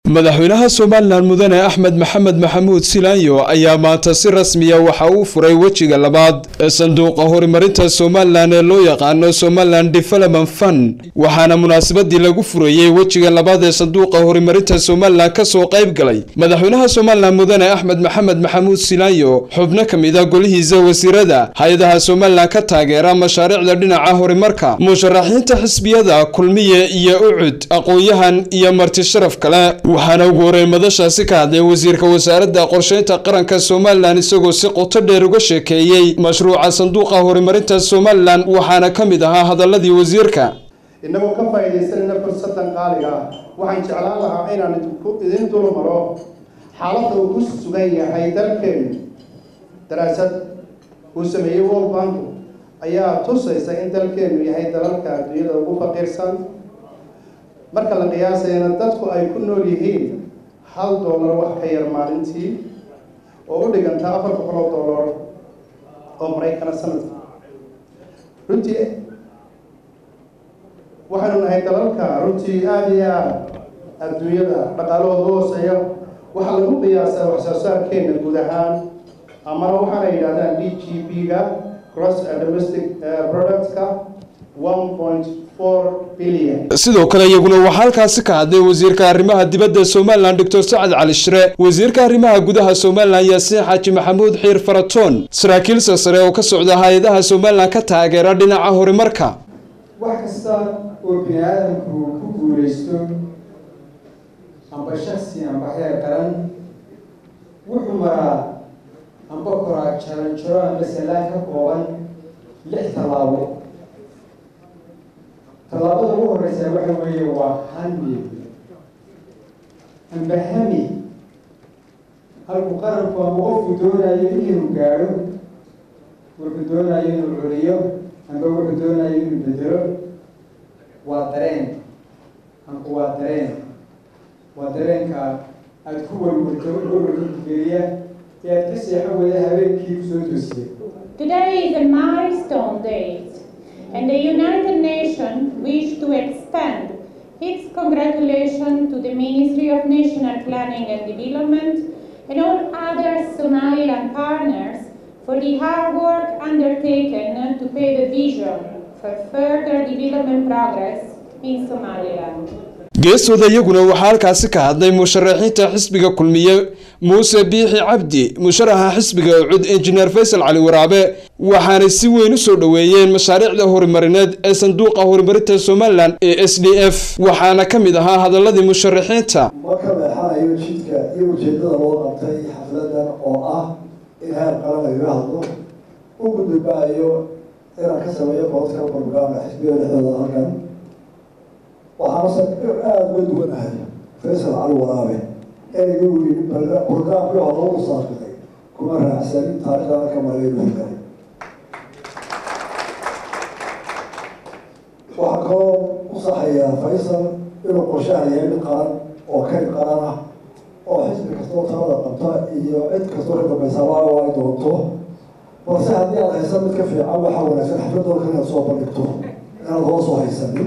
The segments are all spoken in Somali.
madaxweynaha somalilan mudane axmed maxamed maxamuud silaanyo ayaa maanta si rasmiya waxa uu furay wejiga labaad ee sanduuqa horumarinta somalilan ee loo yaqaano somalilan development fund waxaana munaasabadii lagu furayey wejiga labaad ee sanduuqa horumarinta somalilan kasoo qayb galay madaxweynaha somalilan mudane axmed maxamed maxamuud silaanyo xubno ka mid a golihiisa wasiirada hay-adaha somalilan ka taageera mashaariicda dhinaca horumarka musharaxiinta xisbiyada kulmiye iyo ucud aqoon-yahan iyo marti sharaf kale waxaana ugu horey madashaasi ka hadlay wasiirka wasaaradda qorsheynta qaranka somalilan isagoo si qoto dheer uga sheekeeyey mashruuca sanduuqa horumarinta somalilan waxaana ka mid ahaa hadaladii wasiirka innagoo ka faa'iidaysanayna fursadan qaaliga ah waxaan jeclaan lahaa inaan idin dulmaro xaaladda uu ku sugan yahay dalkeenu daraasad uu sameeyey world bank ayaa tusaysa in dalkeenu yahay dalalka adduunyada ugu faqiirsan marka la qiyaasayana dadku ay ku nool yihiin hal dollar wax ka yar maalintii oo u dhiganta afar boqol oo dollar oo maraykana sanadka runtii waxaynu nahay dalalka runtii aada iyo aada adduunyada dhaqaalahooda hooseeya waxaa lagu qiyaasaa wax soo saarkeena guud ahaan amana waxaana yidhahdaan d g p ga cross domestic productka one point sidoo kale iyaguna waxaa halkaasi ka hadlay wasiirka arrimaha dibadda somalilan doctor sacad cali shire wasiirka arrimaha gudaha somalilan yaasiin xaaji maxamuud xiir faratoon saraakiil sasare oo ka socda hay-adaha somalilan ka taageera dhinaca horumarka wax kasta oo bini aadamku ku guulaysto amba shaksi amba heer qaran wuxuu maraa amba koraa jaranjaro amba salaan ka kooban lix tallaabo tallaabada ugu horeysa waxa weeye waa hami amba hami halku qaranku amba qofku doonayo inuu gaadho wuxuu doonayo inuu curiyo amba wuxuu doonayo inuu bedelo waa dareen amba waa dareen waa dareenka aada ku warwarto warwarkageliya ee aada ka seexo wada habeenkii kusoo toosiya Today is a milestone date and the United Nations wish to extend its congratulations to the Ministry of National Planning and Development and all other Somaliland partners for the hard work undertaken to pave a vision for further development progress in Somaliland. geestooda iyaguna waxaa halkaasi ka hadlay musharaxiinta xisbiga kulmiye muuse biixi cabdi musharaxa xisbiga ucud injineer faysal cali waraabe waxaanay si weyn u soo dhoweeyeen mashaariicda horumarineed ee sanduuqa horumarinta somalilan ee s d f waxaana ka mid ahaa hadaladii musharaxiinta ma ka leexanayo jidka iyo ujeedada loo qabtay xafladan oo ah in heer qaran lagaga hadlo u gudubaayo inaan ka sameeyo qododka barnaamka xisbiga dhexdooda halkan waxaanase aada uga duwanahay faysal cali waraabe ereyga uu yii barnaamkii hore lagu saaqiday kuma raacsanin taarikhdaana ka maray inuu helay waxaa kaloo u saxayaa faysal inuu qorshahan yahay mid qaran oo kayd qaran ah oo xisbi kastoo talada qabta iyo cid kastoo ka dambaysa waago ay doonto balse haddii aad haysan mid ka fiican waxaa wanaagsan xafladooda inaad soo bandhigto inaad hoos u haysanin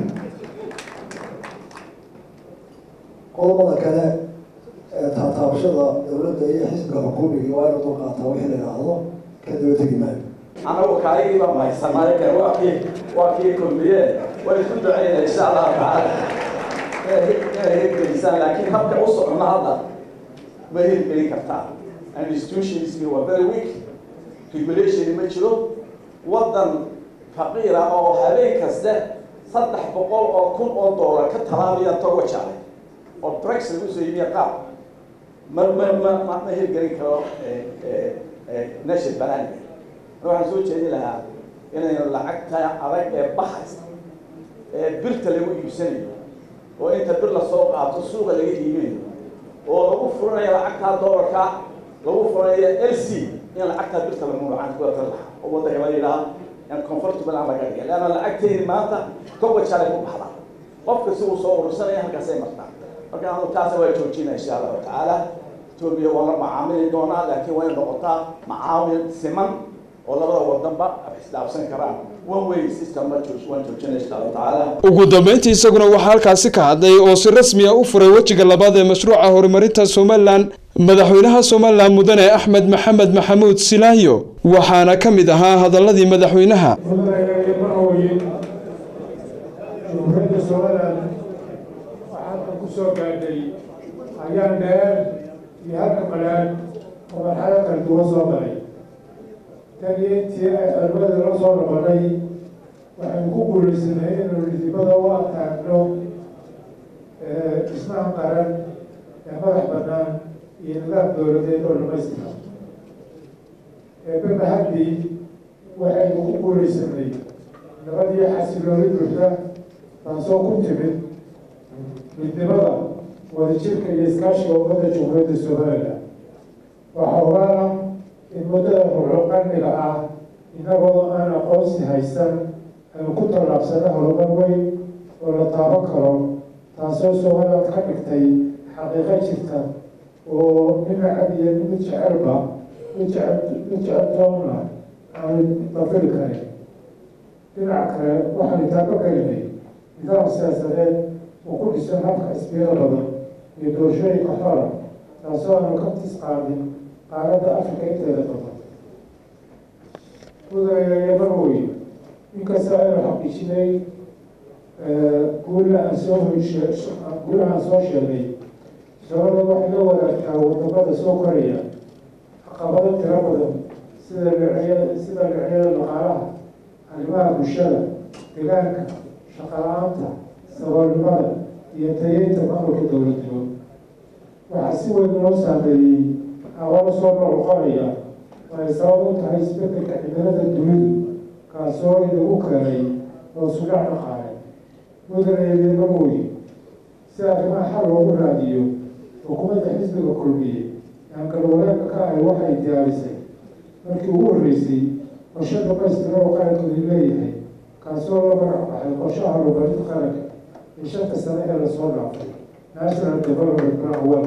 qodobada kale ee taataabashada dowladda iyo xisbiga xukuumiga waa inu dulqaataa wixii la yidhaahdo ka daba tegi maayo anagu kaagiiba mahaysanaayo kale waa kii waa kii kulmiye way isku duceyna insha allahu tacaala inay hirgelisaan laakiin habka u socona hadda ma hirgelin kartaa institutionski waa very weak regulation ma jiro waddan faqiira oo habeen kaste saddex boqol oo kun oo dollar ka talaabaya togo jacay oo brexit usoo yimiya qaab ma ma ma ma ma hirgelin karo nation bananiga waxaan soo jeedin lahaa inaynu lacagta adag ee baxaysa ee birta lagu iibsanayo oo inta bir lasoo qaato suuqa laga iibinayo oo lagu furanayo lacagtaa doolarka lagu furanayo l c in lacagtaa birta lagu lacag kuwatan lahaa oo waddanka la yidhaha in comfortable aan laga dhiga leanna lacagteyni maanta toba jalay ku baxda qofka si uu soo urursanaya halkaasay martaa marka anu taasa waa joojina insha allahu tacaala etoobiya waa la macaamili doonaa laakiin waa inay noqotaa macaamil siman oo labada wadanba isdhaafsan karaan one way system ma joog waan joojinay insha allahu tacaala ugu dambeyntii isaguna waxaa halkaasi ka hadlay oo si rasmi ah u furay wejiga labaad ee mashruuca horumarinta somalilan madaxweynaha somalilan mudane axmed maxamed maxamuud silaayo waxaana ka mid ahaa hadaladii madaxweynaha jumhuuriyadda somalilan waxaadka ku soo gaadhay ayaan dheer iyo halka qalaad oo marxalo kala duwan soo galay tan iyo intii ay xormada la soo noqonay waxaynu ku guulaysanay inaynu dhidibada u ataagno dhismaha qaran ee madax bannaan iyo nidaam dowladeed oo dhamaystiran eebeba haddii waxaynu ku guulaysanay nabad iyo xasilooni buuxda taasoo ku timid midnimada wadajirka iyo iskaashiga ummadda jumhuuriyadda somalilan waxaa ogaana in muddada ruxo qarniga ah inagoo aan aqoonsi haysan aynu ku tallaabsana horumar weyn oo la taaban karo taasoo somaliland ka dhigtay xaqiiqo jirta oo dhinacad iyo mid jecelba mid jecel mid jecel toonna aanu dafiri karin dhinaca kale waxaanu taabo gelinay nidaam siyaasadeed oo ku dhisan habka xisbiyada badan iyo doorashooyinka xora taasoo aanu ka tis qaadin qaaradda afrika inteeda badan mudanayayaban wey inkasta aynu xaqiijinay guula aan soo hoyshe guulaha aan soo sheegay sabada waxay la wadaagtaa wadamada soo koraya caqabado tiro badan sida dhinacyada sida dhinacyada dhaqaalaha arrimaha bulshada deegaanka shaqala-aanta saboolnimada iyo tayeynta maamulka dowladnimo waxaa si weyn loo saameeyey aqoon soo noqnoqonaya oo ay sabab u tahay isbedelka cimilada dunidu kaasoo inagu keenay oo sudhac dhaqaale mudanayadeema mooye si arrimaha xal loogu raadiyo xukuumadda xisbiga kulmiye aan galwanaagka ka ahay waxay diyaarisay markii ugu horreysay qorshe dhamaystira oo qarankeedu leeyahay kaasoo la magac baxay qorshaha horumarinta qaranka ee shanta sane ee lasoo dhaafay national development plan one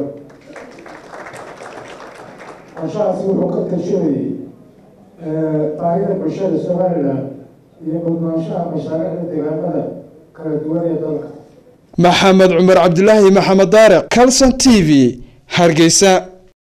qorshahaasi wuxuu ka tashanayay baahida bulshada somalilan iyo mudnaanshaha mashaariicda deegaamada kala duwan ee dalka maxamed cumar cabdilaahi maxamed daariq calson t v hargeysa